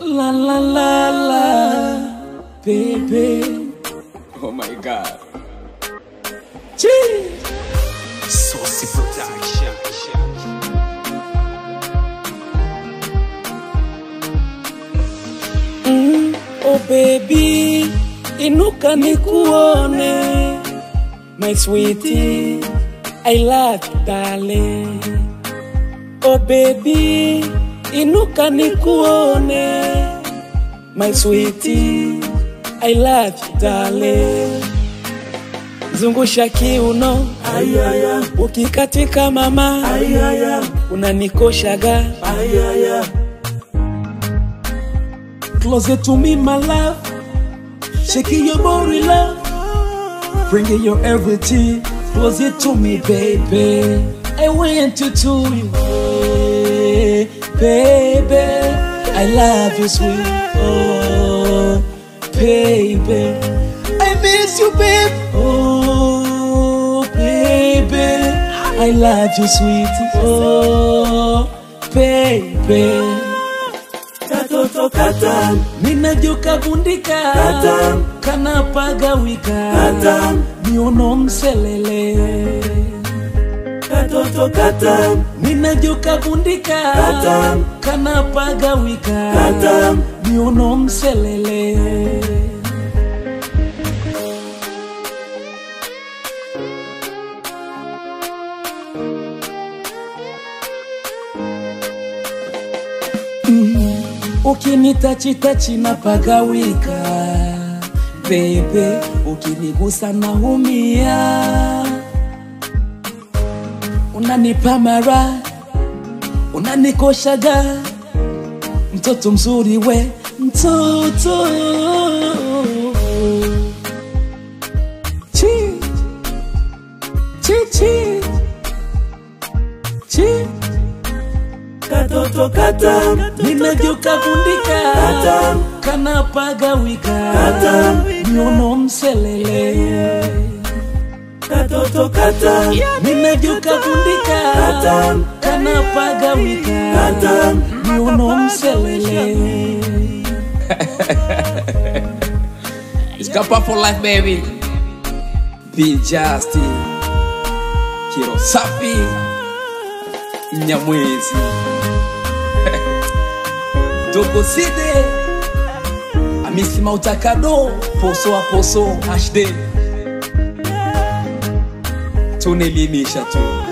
La la la la, baby. Oh my god. Gee. Saucy production. Mm, oh baby, inuka nikuone. My sweetie, I love you darling. Oh baby, inuka nikuone. My sweetie, I love you darling. Zungusha kiuno, Ayaya, ukikatika mama, ayaya, unanikoshaga. ayaya, Closer to me, my love. Shaking your body, love. Bringing your everything closer to me, baby. I want you to you, eh, baby. I love you, sweet. Oh, baby. I miss you, babe. Oh, baby. I love you, sweet. Oh, baby. katoto katam, ninajuka bundika Katam. kana pagawika Katam. miono mselele katoto katam, ninajuka bundika Katam. kana pagawika Katam. miono mselele ukinitachitachi na pagawika bebe ukinigusa naumia unanipa mara unanikoshaga mtoto mzuri we mtoto chi chi chi chi katoto katam, ninajuka bundika Katam. kana pagawika Katam. miono mselele katoto katam, ninajuka bundika Katam. kana pagawika Katam. miono mselele It's Kappa for life, baby. Be Justin. Kiro Safi. Nyamwezi. Dogo Side. Amisi Mautakado. Poso a poso. HD. Tunelimisha tu.